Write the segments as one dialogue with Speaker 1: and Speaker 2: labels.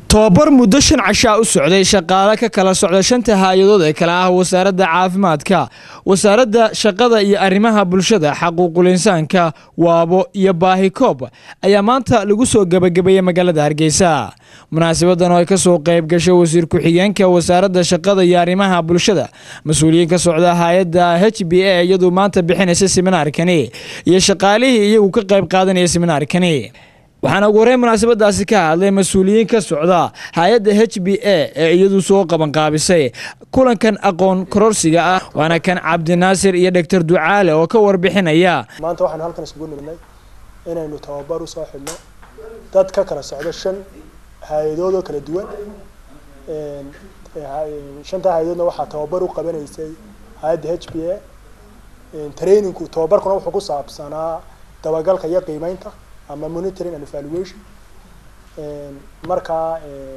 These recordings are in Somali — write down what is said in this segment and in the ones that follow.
Speaker 1: tobabar muddo shan cashaa u socday shaqaale ka kala socda shanta hay-adood ee kale ah wasaaradda caafimaadka wasaaradda shaqada iyo arrimaha bulshada xaquuqul insaanka waabo iyo baahi koob ayaa maanta lagu soo gebagabeeyey magaalada hargeysa munaasabadan oo ay kasoo qayb gashay wasiir ku-xigeenka wasaaradda shaqada iyo arrimaha bulshada mas-uuliyiin ka socda hay-adda h b a iyaduu maanta bixinaysa seminaarkani iyo shaqaalihii iyagu ka qayb qaadanaya seminaarkani waxaana ugu horreyn munaasabadaasi ka hadlay mas-uuliyiin ka socda hay-adda h b a ee iyadu soo qabanqaabisay kulankan aqoon kororsiga ah waana kan cabdinaasir iyo dhogtor ducaale oo ka warbixinaya
Speaker 2: maanta waxaanu halkan isugu nimidnay inaynu tababar usoo xidhno dad ka kala socdo shan hay-adood oo kala duwan shantaa hay-adoodna waxaa tababar u qabanaysay hay-adda h b a trainingku tababarkuna wuxuu ku saabsanaa dabagalka iyo qiimeynta ama monitoring and evaluation markaa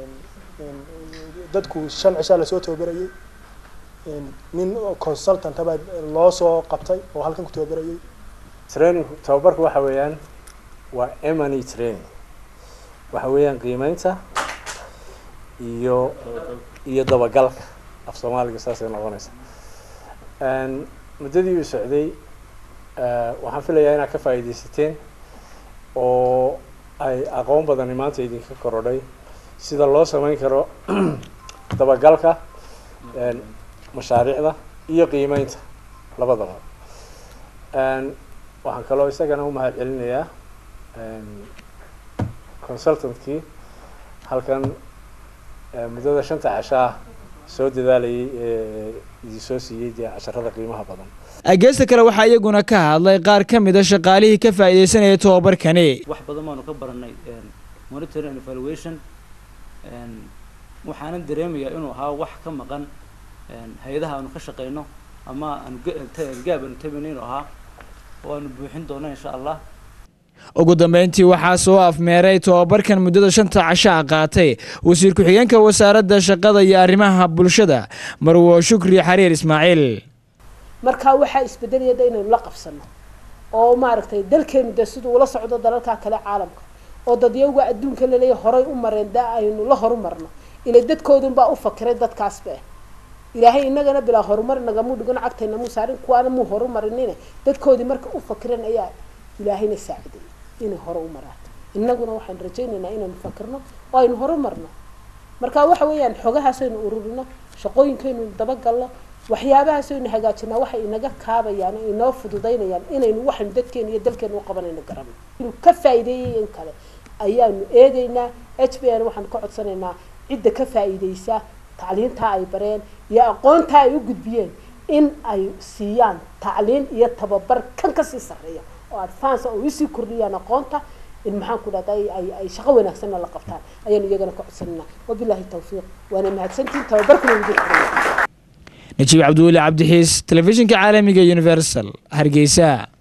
Speaker 2: dadku shan cishaa lasoo tababarayay nin consultant baa loo soo qabtay oo halkan ku tababarayay
Speaker 3: training tababarku waxa weeyaan waa emany training waxa weeyaan qiimeynta iyo iyo dabagalka af soomaaliga saasay noqonaysa muddadii uu socday waxaan filayaa inaad ka faa'iidaysateen oo ay aqoon badani maanta idinka korodhay sida loo sameyn karo dabagalka mashaariicda iyo qiimeynta labadaba waxaan kaloo isagana umahad celinayaa consultantkii halkan muddada shanta cashaa soo dadaalayay ee idin soo siiyey dee casharada qiimaha badan
Speaker 1: geesta kale waxaa iyaguna ka hadlay qaar ka mid a shaqaalihii ka faa'iidaysanaya tobabarkani
Speaker 4: wax badan baanu ka baranay monitoring and evaluation waxaanan dareemayaa inuu ahaa wax ka maqan hay-adaha aanu ka shaqeyno ama aanu gaab aanu tabino inuu ahaa oo aanu buuxin doono insha allah
Speaker 1: ugu dambeyntii waxaa soo afmeeray tobabarkan muddada shanta cashaa qaatay wasiir ku-xigeenka wasaaradda shaqada iyo arrimaha bulshada marwo shukri xariir ismaaciil
Speaker 5: markaa waxaa isbedelayada inaynu la qabsano oo maaragtay dalkeenu dee siduu ula socdo dalalkaa kale caalamka oo dadyaga adduunka laleeya horay u mareen da aynu la horumarno ila dadkoodunbaa u fakiray dadkaasba ilaahay inagana bilaa horumar nagamuu dhigan cagtayna muu saarin kuwaana muu horumarinine dadkoodii marka u fakiran ayaa ilaahayna saaciday inay hore u maraan inaguna waxaan rajaynaynaa inaynu fakirno oo aynu horumarno marka waxa weeyaan xogahaasaynu ururino shaqooyinkaynu dabagalno waxyaabahaasaynu hagaajinaa waxay inaga kaabayaan oo inoo fududaynayaan inaynu waxaynu dadkeena iyo dalkeena u qabanayno garano inuu ka faa'iideeyay in kale ayaanu eegaynaa h b n waxaan ka codsanaynaa cidda ka faa'iideysa tacliintaa ay bareen iyo aqoontaa ay u gudbiyeen in ay siiyaan tacliin iyo tababar kan kasii sarreeya oo advance oo isii kordhiyaan aqoonta in maxaan ku dhahda ay ay shaqo wanaagsanna la qabtaan ayaanu iyagana ka codsanayna wabilaahi tawfiiq waana mahadsantihin tababarkuna idin
Speaker 1: najiib cabdiweli cabdixiis telefishinka caalamiga universal hargeysa